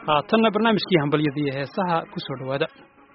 haatanna barnaamijkii hambalyada iyo heesaha ku soo dhowaada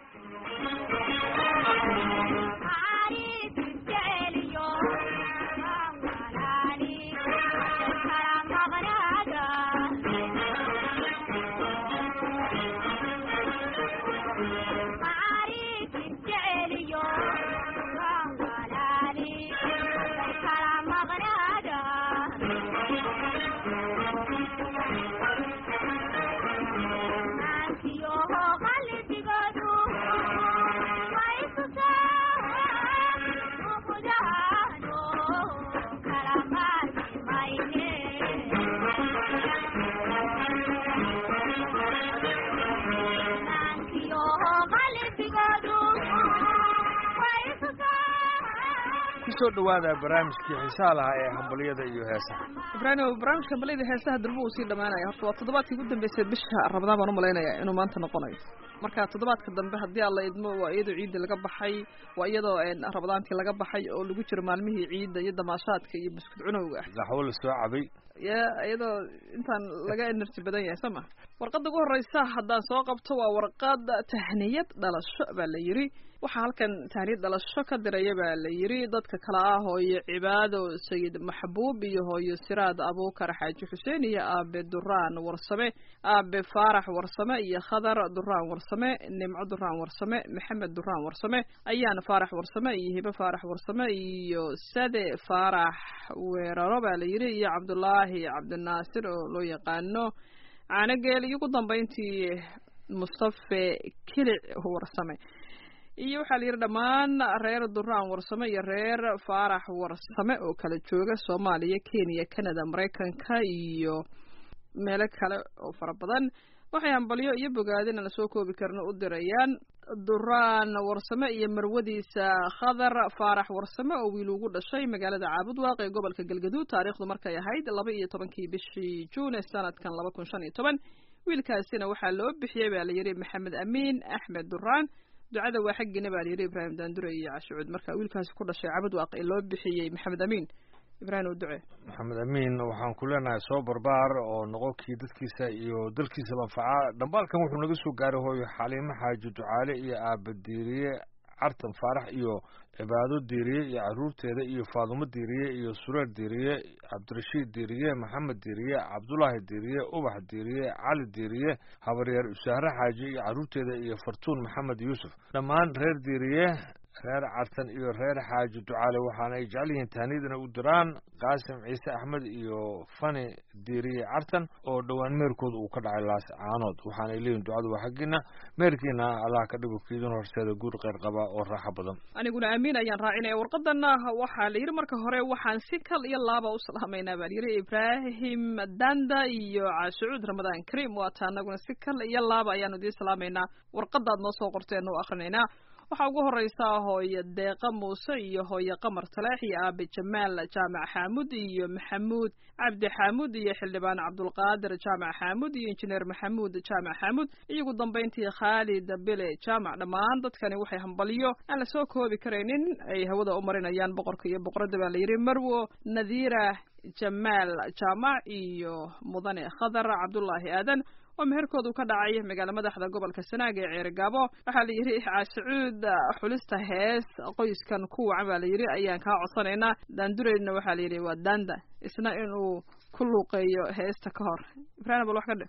kusoo dhawaada barnaamijkii xiisaha lahaa ee hambalyada iyo heesaha ibraahim barnaamijka hambalyada heesaha durba uu sii dhamaanaya horta waa toddobaadkii ugu dambeysay bisha ramadaan baan umalaynaya inuu maanta noqonayo marka toddobaadka dambe haddii alla idmo waa iyadoo ciidda laga baxay waa iyadoo ramadaantii laga baxay oo lagu jiro maalmihii ciidda iyo damaashaadka iyo buskud cunowga ah gaxwo la soo cabay ya iyadoo intaan laga energy badan yahay soo ma warqadda ugu horreysa haddaan soo qabto waa warqad tahniyad dhalasho baa la yidhi waxaa halkan tahniyad dhalasho ka diraya baa la yidhi dadka kale ah hooyo cibaado sayid maxbuub iyo hooyo siraad abuukar xaaji xuseen iyo aabe duraan warsame aabe faarax warsame iyo khadar duraan warsame nimco duraan warsame maxamed duraan warsame ayaan faarax warsame iyo hibe faarax warsame iyo sade faarax weeraro baa la yidhi iyo cabdulaahi cabdinaasir oo loo yaqaano caanogeel iyo ugu dambeyntii mustafe kilic warsame iyo waxaa la yidhi dhammaan reer duraan warsame iyo reer faarax warsame oo kala jooga soomaaliya kenya canada maraykanka iyo meelo kale oo fara badan waxay hambalyo iyo bogaadin aan lasoo koobi karno u dirayaan duraan warsame iyo marwadiisa khadar faarax warsame oo wiil ugu dhashay magaalada caabudwaaq ee gobolka galgaduud taariikhdu markay ahayd laba iyo tobankii bishii juun ee sanadkan laba kun shan iyo toban wiilkaasina waxaa loo bixiyey baa la yidhi maxamed amiin axmed duraan ducada waa xaggiina baa layidhi ibraahim daandure iyo cashucuud marka wiilkaasi ku dhashay cabudwaaq ee loo bixiyey maxamed amiin ibraahim u ducee maxamed amiin waxaan ku leenahay soo barbaar oo noqonkii dadkiisa iyo dalkiisa manfaca dhambaalkan wuxuu naga soo gaaray hooyo xaliimo xaaji ducaale iyo aaba diiriye cartan faarax iyo cibaado diiriye iyo caruurteeda iyo faadumo diiriye iyo sureer diiriye cabdirashiid diiriye maxamed diiriye cabdulaahi diiriye ubax diiriye cali diiriye habaryeer usaare xaaji iyo caruurteeda iyo fartuun maxamed yuusuf dhammaan reer diiriye reer cartan iyo reer xaaji ducaale waxaana ay jecel yihiin tahniyadana u diraan qaasim ciise axmed iyo fani diiriye cartan oo dhowaan meerkooda uu ka dhacay laas caanood waxaanay leeyihin ducadu waa xaggiina meerkiina allah ka dhigo kiidin horseeda guur qeyr qaba oo raaxo badan aniguna amiin ayaan raacinaya warqadana waxaa la yidhi marka hore waxaan si kal iyo laaba u salaamaynaa baa layidhi ibraahim danda iyo caashucuud ramadaan kariim waata anaguna si kal iyo laaba ayaanu idiin salaamaynaa warqadaad noo soo qorteen u akrinaynaa waxaa ugu horeysa hooyo deeqa muuse iyo hooyo qamar taleex iyo aabe jamaal jaamac xaamud iyo maxamuud cabdi xaamud iyo xildhibaan cabdulqaadir jaamac xaamud iyo injineer maxamuud jaamac xaamud iyo ugu dambeyntii khaalid bile jaamac dhammaan dadkani waxay hambalyo aan lasoo koobi karaynin ay hawada u marinayaan boqorka iyo boqoradda baa layidhi marwo nadiira jamaal jaamac iyo mudane khadar cabdulaahi aadan oo meherkoodu ka dhacay magaala madaxda gobolka sanaag ee ceerigaabo waxaa la yidhi caashicuud xulista hees qoyskan ku wacan baa la yidhi ayaan kaa codsanaynaa daandureydna waxaa la yidhi waa daanda isna inuu ku luuqeeyo heesta ka hor ibrahim bal wax ka dhe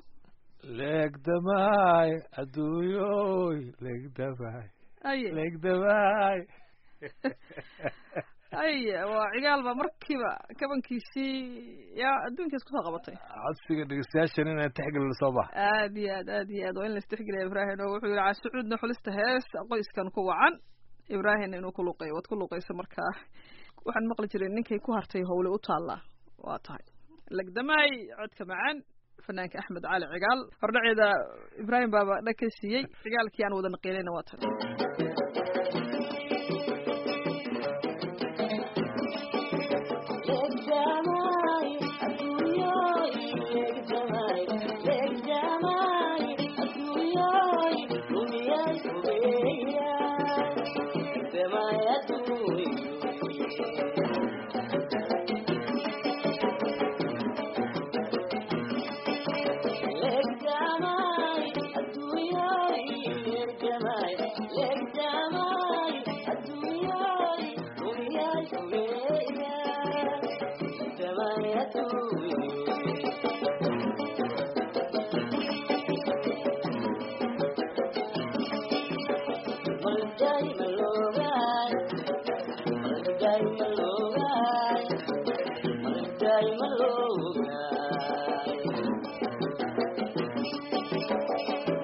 leegdamaay adduunyoy leegdamaay aye leegdamaay ay waa cigaalba markiiba kabankiisii yaa adduunkiis kusoo qabatay codsiga dhegeystayaashan inaan tixgelino soo bax aad iyo aad aad iyo aad waa in laistixgeliya ibraahim oo wuxuu yihi caashucuudna xulista hees qoyskan ku wacan ibraahimna inuu ku luuqeeyo waad ku luuqeysa markaa waxaan maqli jiray ninkay ku hartay howle u taallaa waa tahay legdamaay codka macaan fanaanka axmed cali cigaal hordhaceeda ibraahim baaba dhag ka siiyey cigaalkii aan wada naqiinayna waa tahay Let's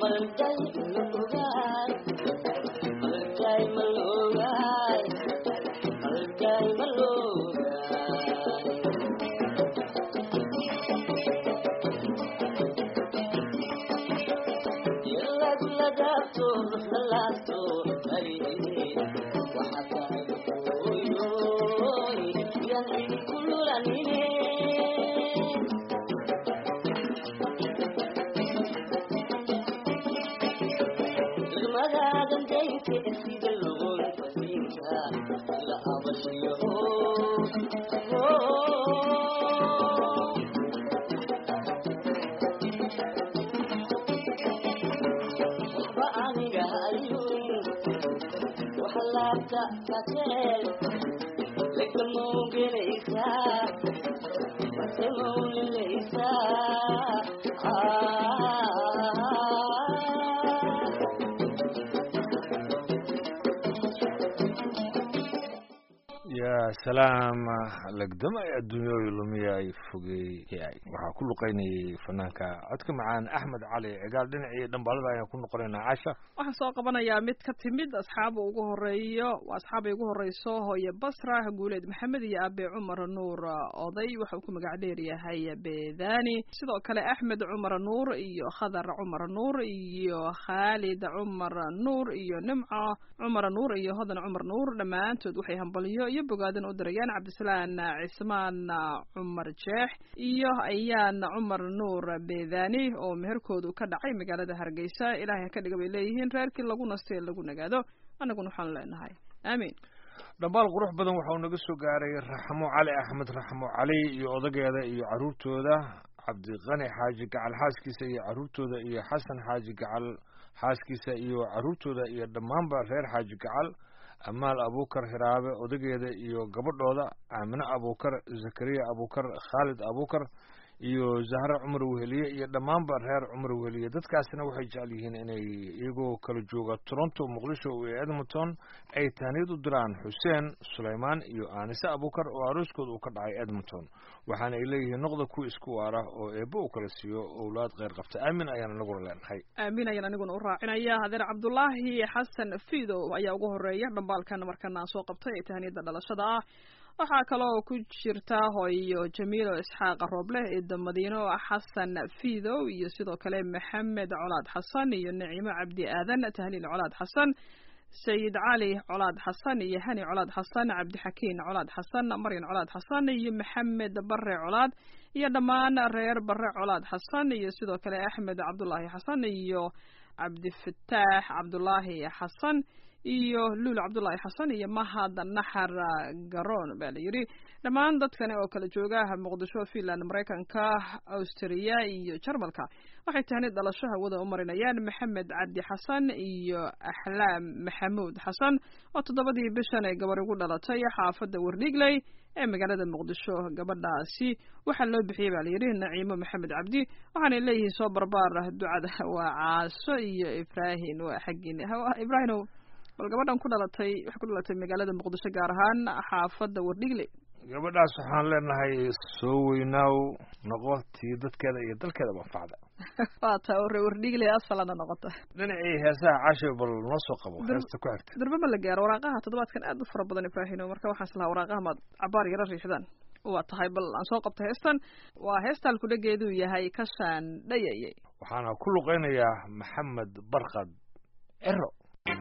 ya salaam legdama ee adduunyooyi lumiya ay fogeeyay waxaa ku luqaynayay fanaanka codka macaan axmed cali cigaal dhinacii dhambaalada ayaan ku noqonaynaa casha waxaan soo qabanayaa mid ka timid asxaaba ugu horeeyo waa asxaabay ugu horeyso hooye basra guuleed maxamed iyo abe cumar nuur oday waxa uu ku magac dheer yahay beedani sidoo kale axmed cumar nuur iyo khadar cumar nuur iyo khaalid cumar nuur iyo nimco cumar nuur iyo hodan cumar nuur dhammaantood waxay hambalyo iyo bogaadan u dirayaan cabdisalaan cismaan cumar jeex iyo ayaan cumar nuur beedani oo meherkoodu ka dhacay magaalada hargeysa ilaahay ha ka dhiga bay leeyihiin reerkii lagu nastay ee lagu nagaado annaguna waxaanu leenahay aamiin dhambaal qurux badan waxa uu naga soo gaaray raxmo cali axmed raxmo cali iyo odageeda iyo caruurtooda cabdiqani xaaji gacal xaaskiisa iyo caruurtooda iyo xasan xaaji gacal xaaskiisa iyo caruurtooda iyo dhammaanba reer xaaji gacal amaal abuukar hiraabe odageeda iyo gabadhooda aamine abuukar zakariya abuukar khaalid abuukar iyo zahre cumar weheliye iyo dhammaanba reer cumar weheliye dadkaasina waxay jecel yihiin inay iyagoo kala jooga toronto muqdisho iyo edmonton ay taaniyad u diraan xuseen sulaymaan iyo aanise abuukar oo arooskooda uu ka dhacay edmonton waxaana ay leeyihiin noqda kuwa isku waara oo eebbo uu kala siiyo owlaad kheyr qabta aamin ayaan anaguna leenahay aamin ayaan aniguna u raacinaya hadeer cabdulaahi xasan fiidow ayaa ugu horeeya dhambaalkan markana aan soo qabtay ee tahaniyada dhalashada ah waxaa kaloo ku jirta hooyo jamiilo isxaaq rooble eeda madiino xasan fiidow iyo sidoo kale maxamed colaad xasan iyo naciimo cabdi aadan tahliil colaad xasan sayid cali colaad xasan iyo hani colaad xasan cabdixakiin colaad xasan maryan colaad xasan iyo maxamed bare colaad iyo dhammaan reer bare colaad xasan iyo sidoo kale axmed cabdulaahi xasan iyo cabdifataax cabdulaahi xasan iyo luul cabdullaahi xasan iyo mahad naxar garoon baa la yidhi dhammaan dadkani oo kala jooga muqdisho finland maraykanka austriya iyo jarmalka waxay tahni dhalasho hawada u marinayaan maxamed cabdi xasan iyo axlaam maxamuud xasan oo toddobadii bishan ay gabar ugu dhalatay xaafadda werdhigley ee magaalada muqdisho gabadhaasi waxaa loo bixiyey baa layidhi naciimo maxamed cabdi waxaanay leeyihiin soo barbaar ducada waa caaso iyo ibraahin waa xaggiin ibraahinow bal gabadhan ku dhalatay waxay ku dhalatay magaalada muqdisho gaar ahaan xaafadda wardhigle gabadhaas waxaan leenahay soo weynaaw noqo tii dadkeeda iyo dalkeeda manfacda waa taa ore wardhigle asalana noqota dhinacii heesaha casho bal noo soo qabo heesta ku xigta durbe ma la gaaro waraaqaha toddobaadkan aad u fara badan ibraahino marka waxaan islahaa waraaqaha maad cabaar yaro riixdaan waa tahay bal aan soo qabta heestan waa heestaan kudhageedu yahay kashaan dhayayay waxaana ku luqeynayaa maxamed barkad cero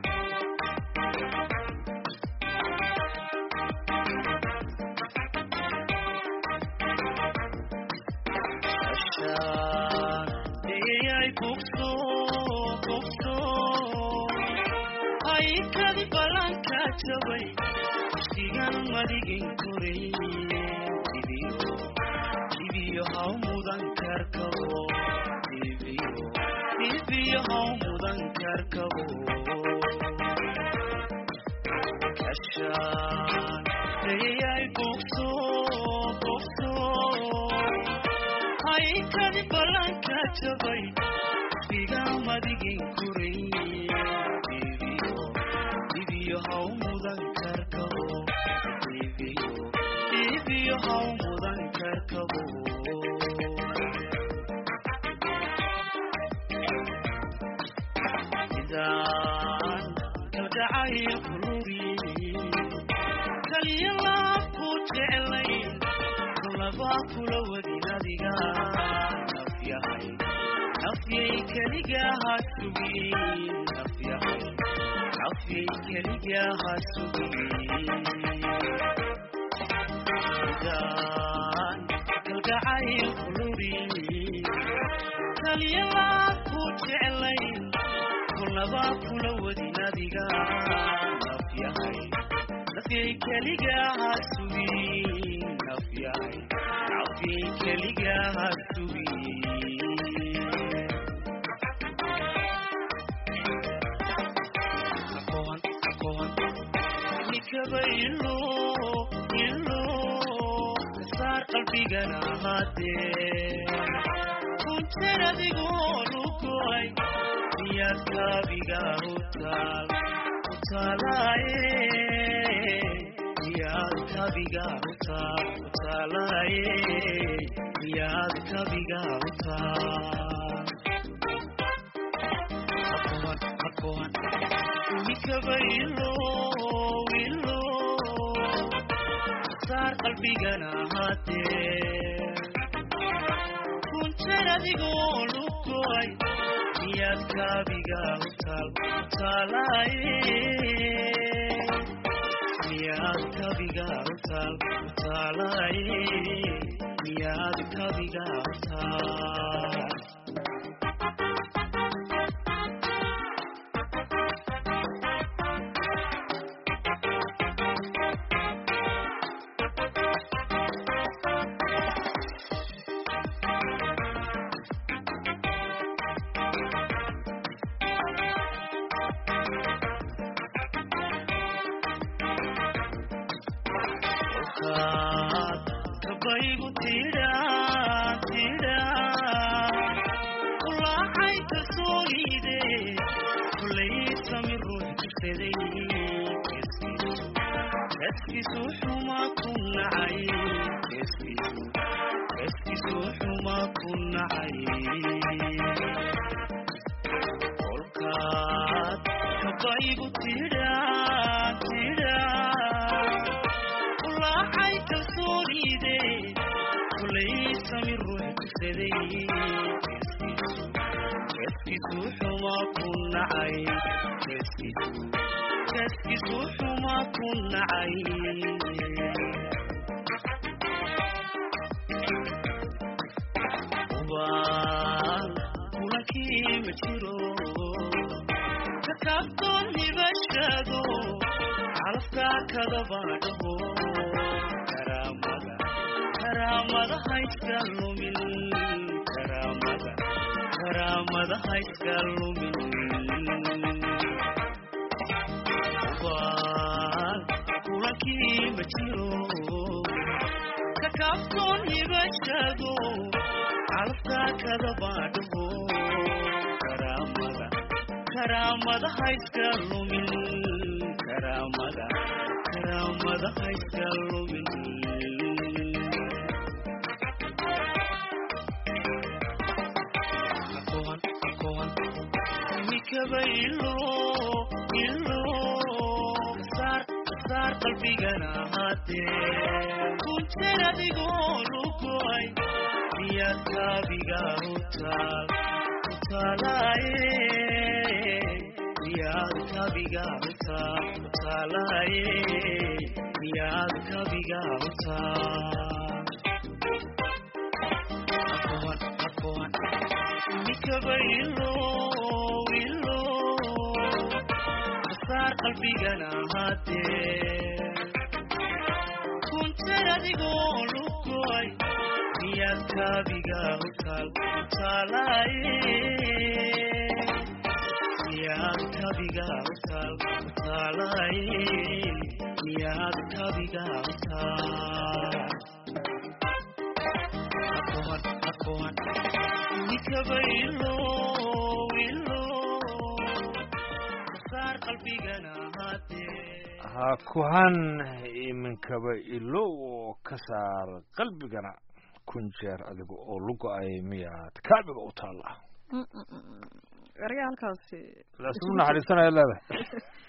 sigan madigin koray dibiyo haw mudan karkabo dibiyo haw mudan karkabo kashaan dayay bogso bogso haykadi balanka jabay sigan madigin koray dibiyo haw mudan karkabo dibiyo haw mudan karkabo sidaan kalgacayl kuluri kaliya laabku jeclayn kulabaa kula wadin adiga nafyahay nafyay keliga ha sugin nafyahay nafyay keliga ha sugin sidaan kalgacayl kuluri kaliya laabku jeclayn kulabaa kula wadin adiga nafyahay nafyay keliga ha sugin nafyahay nafyay keliga ha sugin aqoon aqoon nikaba ilo ilo saar qalbigana ahaatee kuntan adigoo lugoy miyaad kaabiga u taal u taalaaye miyaad kabiga u taal u taalaaye miyaad kabiga u taal aqoon aqoon unikaba ilo ilo saar qalbigana ahaatee kuntan adigoo lugoy miyaad kaabiga u taal u taalaaye miyaad kabiga u taal u taalaaye miyaad kabiga u taal kaad kabaygu tidhaa tidhaa ulaacay kalsoonide kullay sami ruux jirsaday keskiisu xuma ku nacay keskiisu keskiisu xuma ku nacay kolkaad kabaygu tidhaa tidhaa ulaacay kalsoonide kullay sami ruux jirsaday keskiisu xuma ku nacay keskiisu keskiisu xuma ku nacay ubaan kulankii ma jiro kakaabtoon hibashado calafka kadabaadhaho karaamada karaamada hayska lumin karaamada karaamada hayska lumin ubaan kulankii ma jiro kakaabtoon hibashado calafka kadabaadhaho karaamada karaamada hayska lumin karaamada karaamada hayska lumin aqoon aqoon mikaba ilo ilo saar saar qalbigana ahaatee kuntan adigoo lugoy miyaad kaabiga u taal u taalaaye miyaad kabiga u taal u taalaaye miyaad kabiga u taal aqoon aqoon nikaba ilo ilo saar qalbigana ahaatee kuntan adigoo lugoy miyaad kabiga u taal u taalaaye miyaad kabiga u taal u taalaaye miyaad kabiga u taal aqoon aqoon nikaba ilo ilo saar qalbigana ahaatee ha kuhan iminkaba ilow oo ka saar qalbigana kun jeer adiga oo lugo-ay miyaad kaabiga u taalla ayaa halkaasi laisugu naxariisanaya leedahay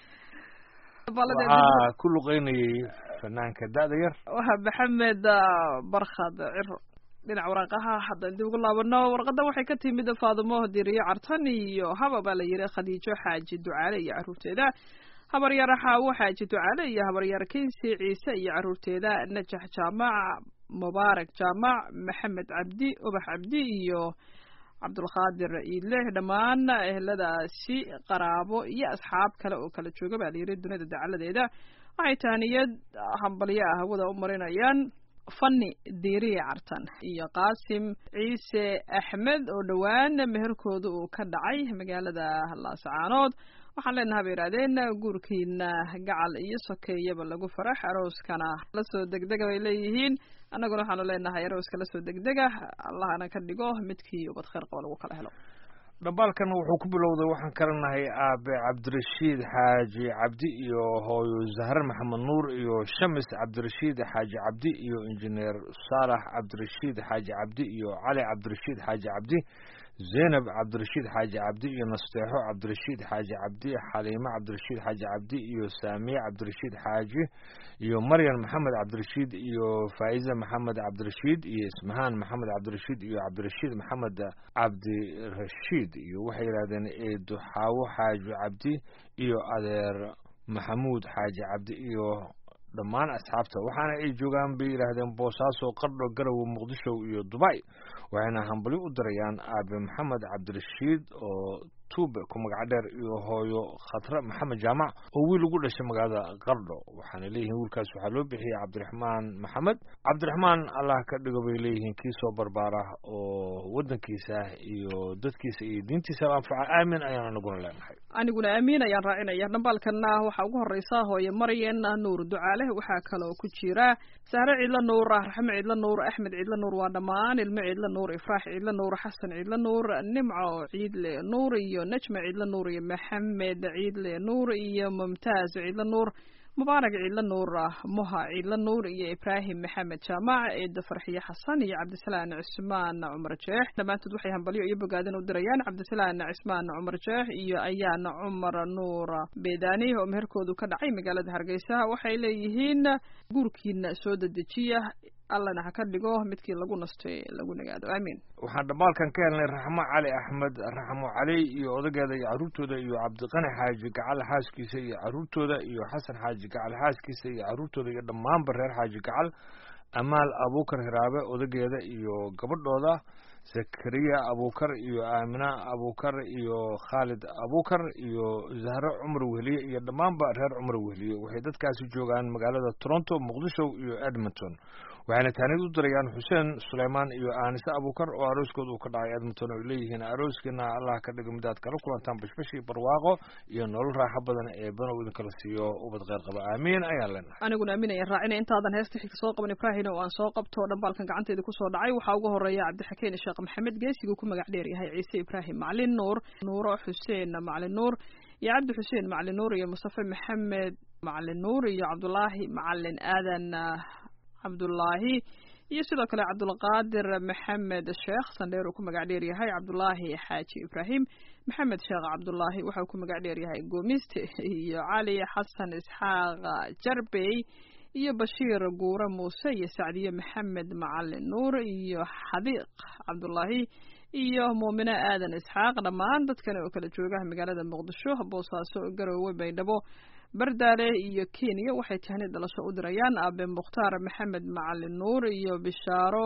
balladeed waxaa ku luqeynayay fanaanka da'da yar waa maxamed barkhad ciro dhinaca waraaqaha haddaan dib ugu laabano warqadda waxay ka timid faadumo diriyo cartan iyo haba baa la yidhi khadiijo xaaji ducaale iyo carruurteeda habaryar xaawo xaaji ducaale iyo habaryar kinsi ciise iyo carruurteeda najax jaamac mubaarak jaamac maxamed cabdi ubax cabdi iyo cabdulqaadir iidle dhammaan eheladaasi qaraabo iyo asxaab kale oo kala jooga baa layidhi dunida dacaladeeda waxay tahaniyad hambalyo ah hawada u marinayaan fani diiriya cartan iyo qaasim ciise axmed oo dhowaan meherkooda uu ka dhacay magaalada laascaanood waxaan leenaha bay yidhahdeen guurkiina gacal iyo sokeeyaba lagu farax arooskana lasoo degdega bay leeyihiin annaguna waxaanu leenahay arooska lasoo degdega allahana ka dhigo midkii ubad kheyr qaba lagu kala helo dhambaalkan wuxuu ku bilowday waxaan kalanahay aabe cabdirashiid xaaji cabdi iyo hooyo zahre maxamed nuur iyo shamis cabdirashiid xaaji cabdi iyo injineer saalax cabdirashiid xaaji cabdi iyo cali cabdirashiid xaaji cabdi zaynab cabdirashiid xaaji cabdi iyo nasteexo cabdirashiid xaaji cabdi xaliimo cabdirashiid xaaji cabdi iyo saamiye cabdirashiid xaaji iyo maryan maxamed cabdirashiid iyo faa'iza maxamed cabdirashiid iyo ismahaan maxamed cabdirashiid iyo cabdirashiid maxamed cabdirashiid iyo waxay yidhahdeen eedo xaawo xaaji cabdi iyo adeer maxamuud xaaji cabdi iyo dhammaan asxaabta waxaana ay joogaan bay yidhaahdeen boosaaso qardho garowe muqdisho iyo dubay waxayna hambalyo u dirayaan aabe maxamed cabdirashiid oo tuube ku magac dheer iyo hooyo khatre maxamed jaamac oo wiil ugu dhashay magaalada qardho waxaana leeyihiin wiilkaas waxaa loo bixiyey cabdiraxmaan maxamed cabdiraxmaan allah ka dhigo bay leeyihiin kii soo barbaara oo waddankiisa iyo dadkiisa iyo diintiisa anfaca aamin ayaan anaguna leenahay aniguna aamiin ayaan raacinaya dhambaalkana waxaa ugu horeysa hooye maryan nuur ducaale waxaa kaloo ku jira sahre ciidla nuur raxme ciidla nuur axmed ciidla nuur waa dhammaan ilmo ciidla nuur ifraax ciidla nuur xasan ciidla nuur nimco ciidle nuur iyo najma ciidla nuur iyo maxamed ciidle nuur iyo mumtaaz ciidla nuur mubaarak ciidla nuur moha ciidla nuur iyo ibraahim maxamed jaamac ciida farxiye xasan iyo cabdisalaan cismaan cumar jeex dhammaantood waxay hambalyo iyo bogaadin u dirayaan cabdisalaan cismaan cumar jeex iyo ayaan cumar nuur beedani oo meherkoodu ka dhacay magaalada hargeysa waxay leeyihiin guurkiina soo dedejiya allana ha ka dhigo midkii lagu nastay lagu nagaado aamiin waxaan dhambaalkan ka helnay raxmo cali axmed raxmo cali iyo odageeda iyo carruurtooda iyo cabdiqani xaaji gacal xaaskiisa iyo carruurtooda iyo xasan xaaji gacal xaaskiisa iyo carruurtooda iyo dhammaanba reer xaaji gacal amaal abuukar hiraabe odageeda iyo gabadhooda zakariya abuukar iyo aamina abuukar iyo khaalid abuukar iyo zahre cumar wehliye iyo dhammaanba reer cumar wehliye waxay dadkaasi joogaan magaalada toronto muqdisho iyo edmonton waxayna taanid u dirayaan xuseen suleymaan iyo aanise abuukar oo arooskooda uu ka dhacay edmonton oo leeyihiin arooskiina allah ka dhigo midaad kala kulantaan bashbashii barwaaqo iyo nolol raaxo badan ee banow idinkala siiyo ubad kheyr qaba aamiin ayaan leenahay aniguna aamin ayaan raacina intaadan heesta xigta soo qaban ibraahin oo aan soo qabto dhambaalkan gacanteeda kusoo dhacay waxaa ugu horeeya cabdixakeen sheekh maxamed geesiguu ku magac dheer yahay ciise ibraahim maclin nuur nuuro xuseen maclin nuur iyo cabdi xuseen maclin nuur iyo mustafe maxamed maclin nuur iyo cabdulaahi macalin aadan cabdullaahi iyo sidoo kale cabdulqaadir maxamed sheekh sandheer uu ku magac dheer yahay cabdulaahi xaaji ibraahim maxamed sheekh cabdulaahi waxauu ku magac dheer yahay goomiste iyo cali xasan isxaaq jarbey iyo bashiir guure muuse iyo sacdiye maxamed macalin nuur iyo xadiiq cabdulaahi iyo muumine aadan isxaaq dhammaan dadkan oo kala jooga magaalada muqdisho boosaaso garoowe baydhabo bardaale iyo kenya waxay tahni dhalasho u dirayaan aabe mukhtaar maxamed macalin nuur iyo bishaaro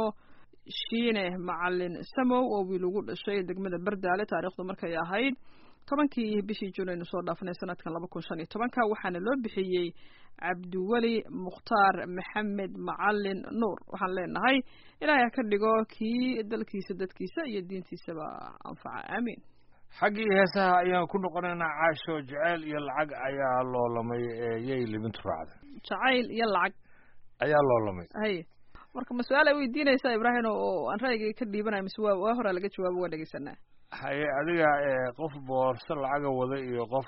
shiine macalin samow oo wiil ugu dhashay degmada bardaale taariikhdu markay ahayd tobankii bishii juun aynu soo dhaafnay sanadkan laba kun shan iyo tobanka waxaana loo bixiyey cabdiweli mukhtaar maxamed macalin nuur waxaan leenahay ilaahay ha ka dhigo kii dalkiisa dadkiisa iyo diintiisaba anfaca aamiin xaggii heesaha ayaan ku noqonaynaa caasho jeceyl iyo lacag ayaa loolamay ee yay libintu raacday jacayl iyo lacag ayaa loolamay haye marka ma su-aal ay weydiinaysaa ibraahim oo aan ra'yigay ka dhiibanayo mise waa waa horaa laga jawaabo waa dhegeysanaa haye adiga qof boorso lacaga wada iyo qof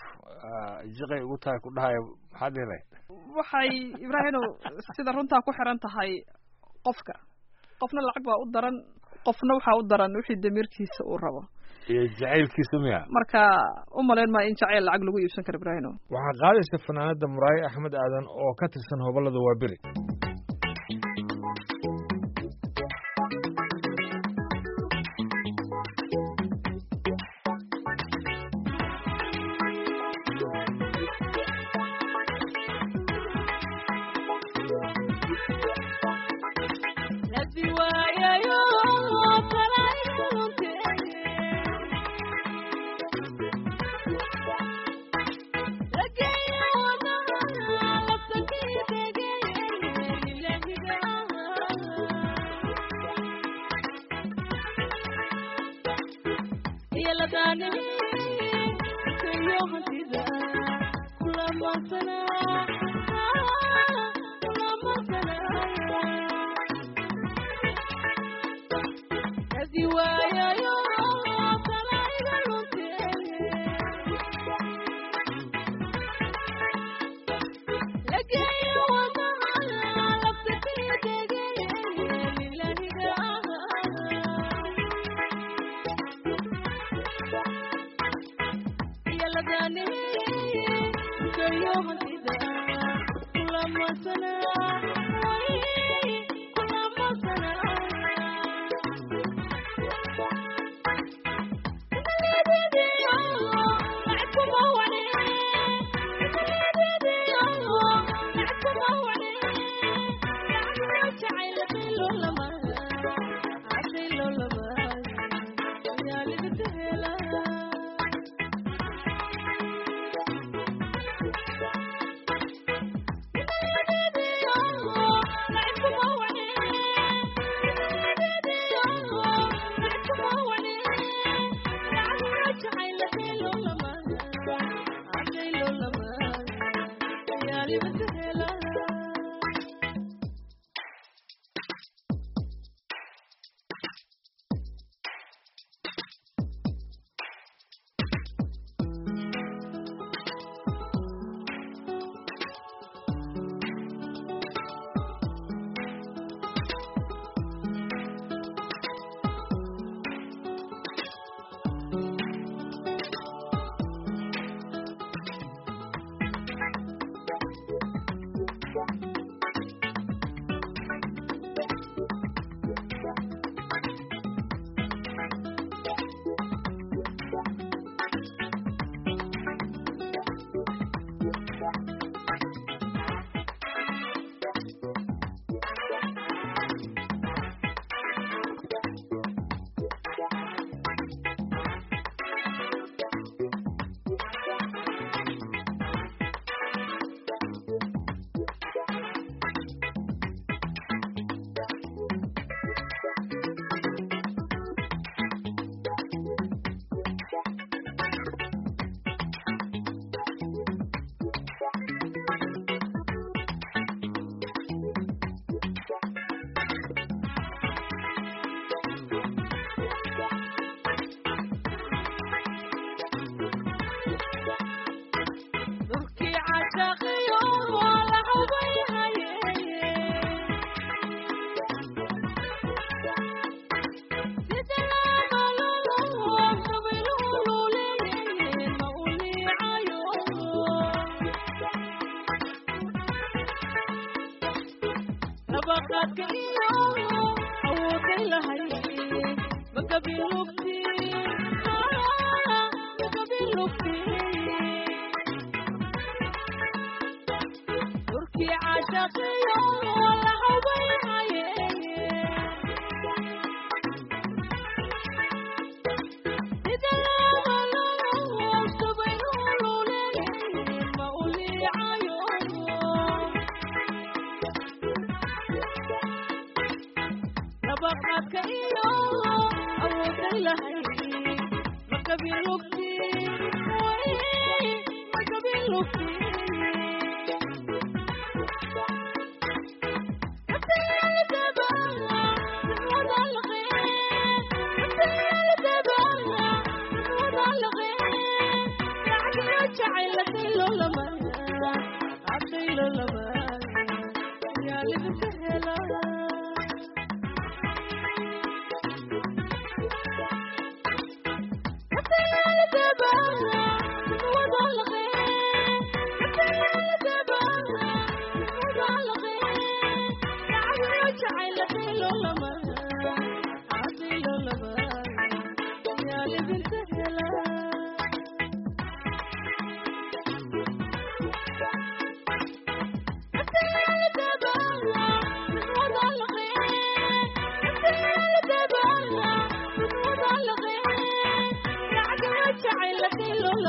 jiqay ugu tahay ku dhahaya maxaad dhihi lahayd waxay ibraahino sida runtaa ku xiran tahay qofka qofna lacag baa u daran qofna waxaa u daran wixii damiirkiisa uu rabo iyo jacaylkiisa miya marka u malayn maa in jacayl lacag lagu iibsan karo ibraahino waxaa qaadaysa fanaanada muraaye axmed aadan oo ka tirsan hobolada waaberi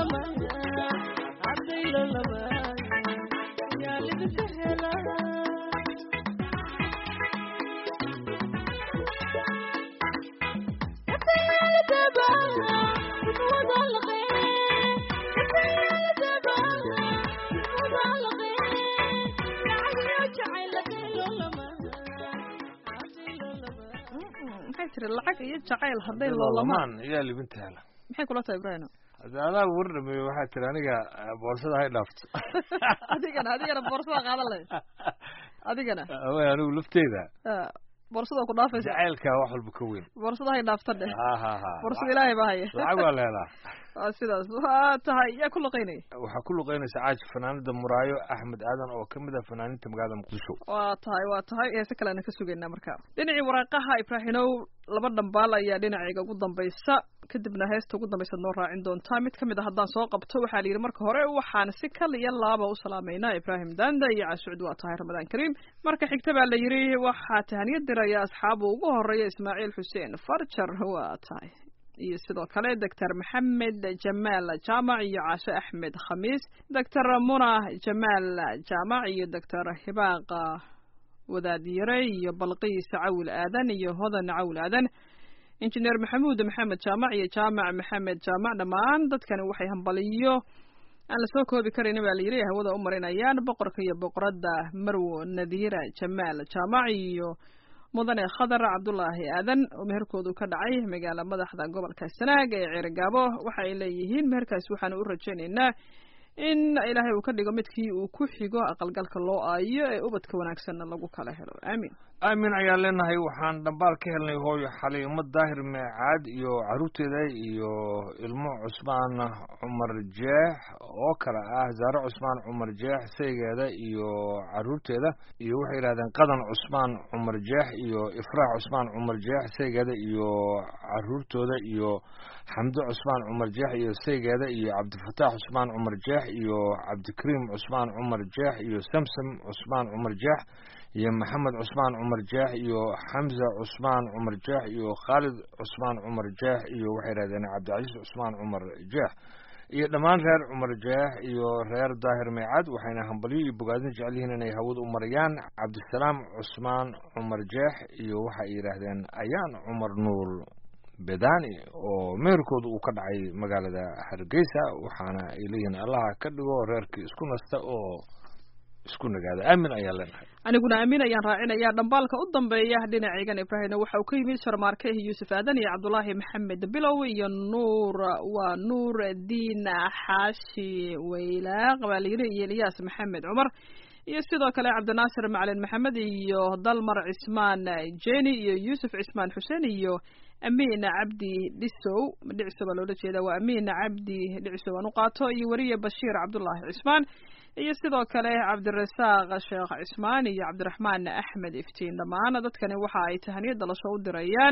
maxay tiri lacag iyo jacayl hadday loolamaan loolamaan ayaa libinta hela maxay kula tahay ibrahino hadda adaa war dhameeye waxaa tiri aniga eh, boorsada hay dhaafto adigana adigana boorsada qaadan leh adigana away anigu lafteyda Ah, boorsada ku dhaafaysa jacaylka wax walba ka weyn boorsada hay dhaafta dheh ha ha ha boorsada ilaahay baa haya lacag waa la helaa waa sidaas waa tahay yaa ku luqaynaya waxaa ku luqeynaysa caaji fanaanada muraayo axmed aadan oo kamid ah fanaaninta magaalada muqdisho waa tahay waa tahay heese kaleana ka sugaynaa marka dhinacii waraaqaha ibraahinow laba dhambaal ayaa dhinacayga ugu dambaysa kadibna heesta ugu dambaysa noo raacin doontaa mid kamid a haddaan soo qabto waxaa la yidhi marka hore waxaan si kal iyo laaba u salaamaynaa ibraahim danda iyo caasucud waa tahay ramadaan kariim marka xigta baa la yidhi waxaa tahaniyad diraya asxaabu ugu horeeya ismaaciil xuseen farjar waa tahay iyo sidoo kale doctor maxamed jamaal jaamac iyo caashe axmed khamiis doctor muna jamaal jaamac iyo doctor hibaaqa wadaadiyare iyo balqiis cawil aadan iyo hodan cawil aadan injineer maxamuud maxamed jaamac iyo jaamac maxamed jaamac dhammaan dadkani waxay hambaliyo aan lasoo koobi karin baa layidhi hawada u marinayaan boqorka iyo boqoradda marwo nadiira jamaal jaamac iyo mudane khadar cabdulaahi aadan oo meherkoodu ka dhacay magaala madaxda gobolka sanaag ee ceerigaabo waxa ay leeyihiin meherkaas waxaanu u rajaynaynaa in ilaahay uu ka dhigo midkii uu ku xigo aqalgalka loo aayo ee ubadka wanaagsanna lagu kala helo aamiin aamin ayaan leenahay waxaan dhambaal ka helnay hooyo xaliimo daahir meecaad iyo caruurteeda iyo ilmo cusmaan cumar jeex oo kale ah zaare cusmaan cumar jeex saygeeda iyo caruurteeda iyo waxay yidhahdeen qadan cusmaan cumar jeex iyo ifraax cusmaan cumar jeex saygeeda iyo caruurtooda iyo xamdo cusmaan cumar jeex iyo saygeeda iyo cabdifataax cusmaan cumar jeex iyo cabdikariim cusmaan cumar jeex iyo samsam cusmaan cumar jeex iyo maxamed cusmaan cumar jeex iyo xamza cusmaan cumar jeex iyo khaalid cusmaan cumar jeex iyo waxay yidhahdeen cabdicasiis cusmaan cumar jeex iyo dhammaan reer cumar jeex iyo reer daahir meecad waxayna hambalyo iyo bogaadin jecel yihiin inay hawada u marayaan cabdisalaam cusmaan cumar jeex iyo waxay yidhaahdeen ayaan cumar nuur bedani oo meherkooda uu ka dhacay magaalada hargeysa waxaana ay leeyihiin allaha ka dhigo reerkii isku nasta oo isku nagaada aamin ayaan leenahay aniguna aamin ayaan raacinayaa dhambaalka u dambeeya dhinacaygan ibraahimna waxa uu ka yimid sharmaarke yuusuf aadan iyo cabdulaahi maxamed bilow iyo nuur waa nuur diin xaashi weylaaq baa layidhi iyo eliyaas maxamed cumar iyo sidoo kale cabdinaasir macalin maxamed iyo dalmar cismaan jeni iyo yuusuf cismaan xuseen iyo amiin cabdi dhisow dhiciso baa loola jeeda waa amiin cabdi dhicisow aan u qaato iyo weriye bashiir cabdulaahi cismaan iyo sidoo kale cabdirasaaq sheekh cismaan iyo cabdiraxmaan axmed iftiin dhammaan dadkani waxa ay tahaniyad dhalasho u dirayaan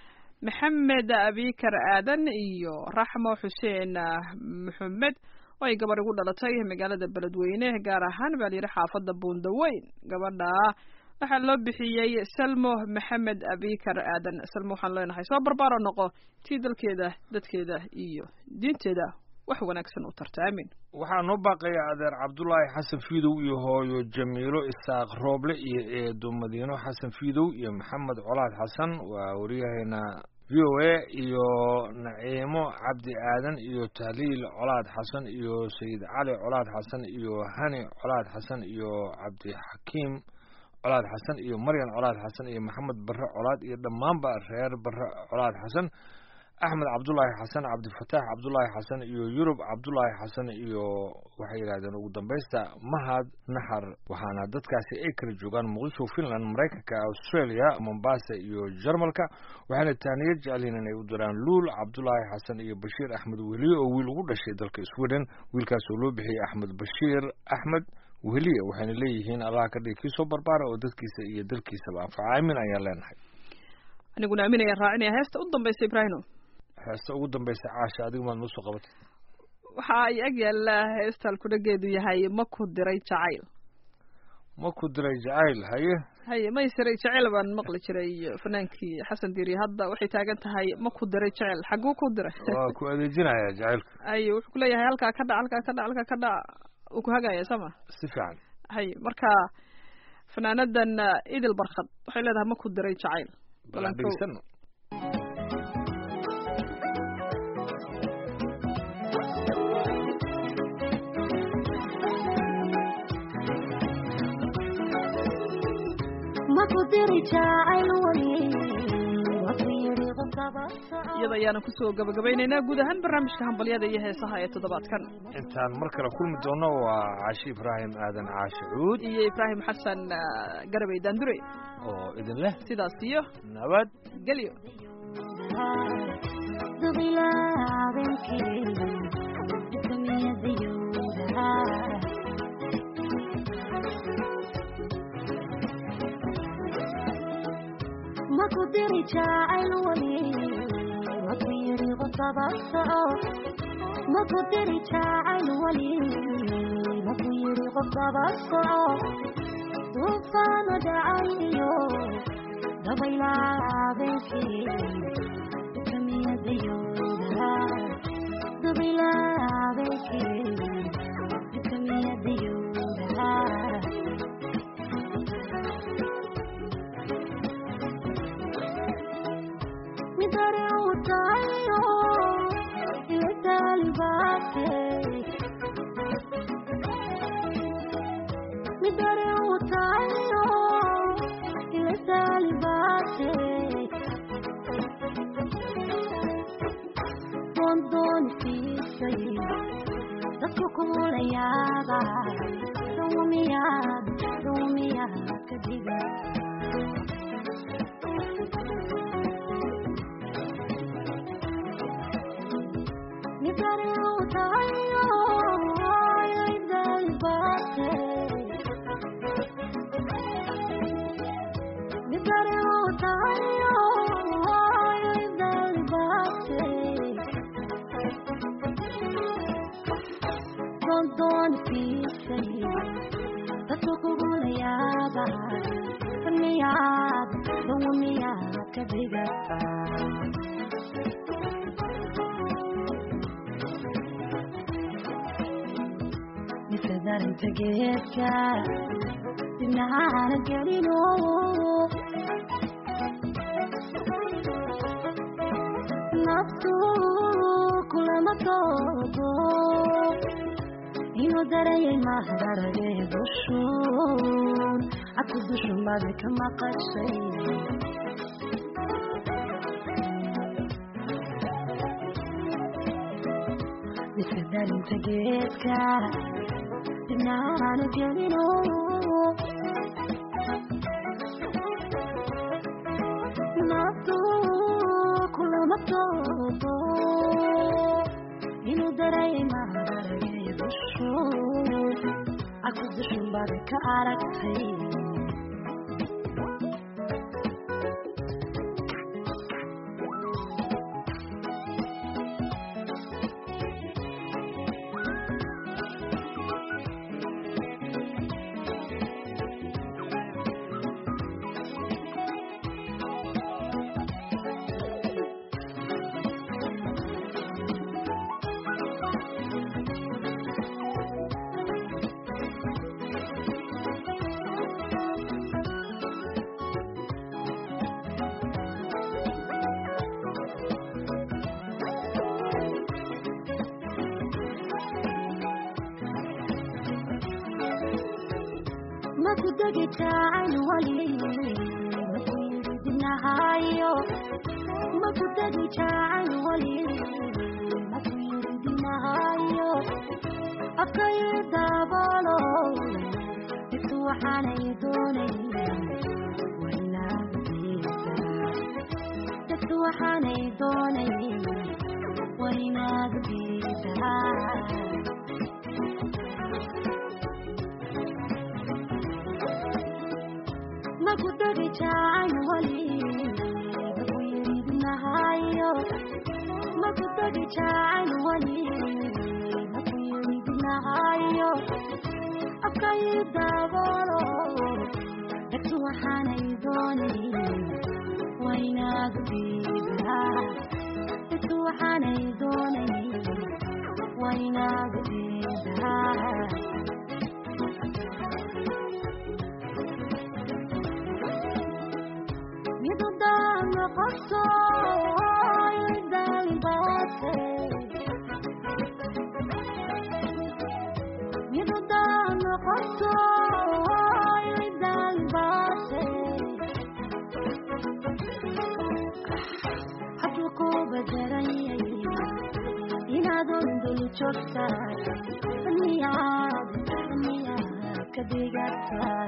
maxamed abikar aadan iyo raxmo xuseen maxamed oo ay gabar igu dhalatay magaalada beledweyne gaar ahaan baa layidhi xaafadda buundaweyn gabadha waxaa loo bixiyey salmo maxamed abikar aadan salmo waxaan leenahay soo barbaaro noqo tii dalkeeda dadkeeda iyo diinteeda wax wanaagsan u tarta aamin waxaa noo baaqaya adeer cabdulaahi xasan fiidow iyo hooyo jamiilo isaaq rooble iyo eedo madiino xasan fiidow iyo maxamed colaad xasan waa waryaheena v o a iyo naciimo cabdi aadan iyo tahliil colaad xasan iyo sayid cali colaad xasan iyo hani colaad xasan iyo cabdixakiim colaad xasan iyo maryan colaad xasan iyo maxamed barre colaad iyo dhammaanba reer barre colaad xasan axmed cabdulaahi xasan cabdifataax cabdulaahi xasan iyo yurub cabdulaahi xasan iyo waxay yidhahdeen ugu dambaysta mahad naxar waxaana dadkaasi ay kala joogaan muqdisho finland maraykanka australia mombasa iyo jarmalka waxayna taaniyad jecelyihin inay u diraan luul cabdulaahi xasan iyo bashiir axmed weliye oo wiil ugu dhashay dalka sweden wiilkaas oo loo bixiyey axmed bashiir axmed weliye waxayna leeyihiin allah ka dhigi kii soo barbaara oo dadkiisa iyo dalkiisaba anfaca aamin ayaan leenahay aniguna aamin ayaan raacinaya heesta u dambaysa ibraahimo heesta ugu dambaysa caasha adigu maad noo soo qabatay waxa ay ag yaallaa heestaan kudhageedu yahay ma ku diray jacayl ma ku diray jacayl haye haye maysiray jecel baan maqli jiray fanaankii xasan diiri hadda waxay taagan tahay ma ku diray jecel xaguu ku diray waa ku adeejinaya jacaylka haye wuxuu kuleeyahay halkaa ka dhac halkaa ka dhac halkaa ka dhac uu ku hagaya sama si fiican haye marka fanaanadan idil barkad waxay leedahay ma ku diray jacayl bal aan dhegeysano iyada ayaana kusoo gabagabaynaynaa guud ahaan barnaamijka hambalyada iyo heesaha ee toddobaadkan intaan mar kale kulmi doono waa caashi ibraahim aadan caashi cuud iyo ibraahim xasan garabey daandure oo idin leh sidaas iyo nabad gelyo maku diri jacayl wali waku yiri qodaba soco maku diri jacayl wali waku yiri qodaba soco duufaano dhacayo dabaylaabenkii dukamiyadayooda dabaylaabenkii dukamiyadayooda midare utayo iletalibate midare utayo iletalibate dondon fisay dadku kumulayaaba dawmiyaad dawmiyaad kadiga midare utayo iletalibate midare utayo iletalibate dondon fisay dadku kugulayaaba miyaad dawmiyaad kadigata misadarinta geedka dinacaana gelino naftu kulama toodo inuu darayay mahdarage dushun aku dushun baada ka maqashay misadarinta geedka dinacaana gelino naftu kulama toodo inuu darayay mahdarage dushun aku dushun baada ka aragtay maku degi jacayl wali maku yiri dinahayo maku degi jacayl wali maku yiri dinahayo afkayi daabolo intu waxaanay doonay waynaagdiisa dadku waxaanay doonay waynaagdiisa maku degi jacayl wali maku yiri dinahayo maku degi jacayl wali maku yiri dinahayo afkayi daabolo waxaanay doonayn waa inaad diidaa isu waxaanay doonayn waa inaad diidaa midudaan noqoto idaalbaate midudaan noqoto idaalbaate hadduu ku badaranyay inaadon dul joogtaa miyaad miyaad ka dhigataa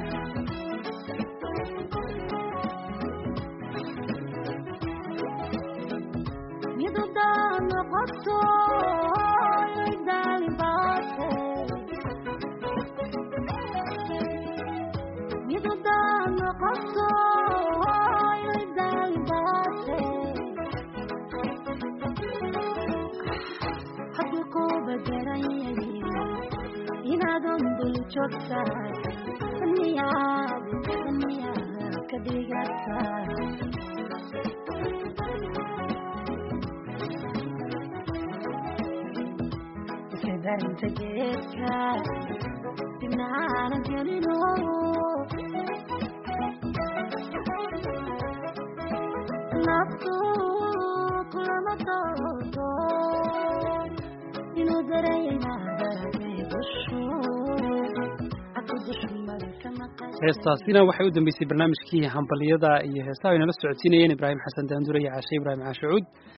midudaan noqoto idaalbaate midudaan noqoto idaalbaate hadduu ku badaranyay inaadon dul joogtaa miyaad miyaad ka dhigataa darinta geedka dibna aanan gelino naftu kulama doodo inuu dareemaynaadaay dushu aku dushumada ka maqan heestaasina waxay u dambeysay barnaamijkii hambaliyada iyo heesaha ay nala socodsiinayeen ibraahim xasan daandure iyo caashe ibraahim caashe cuud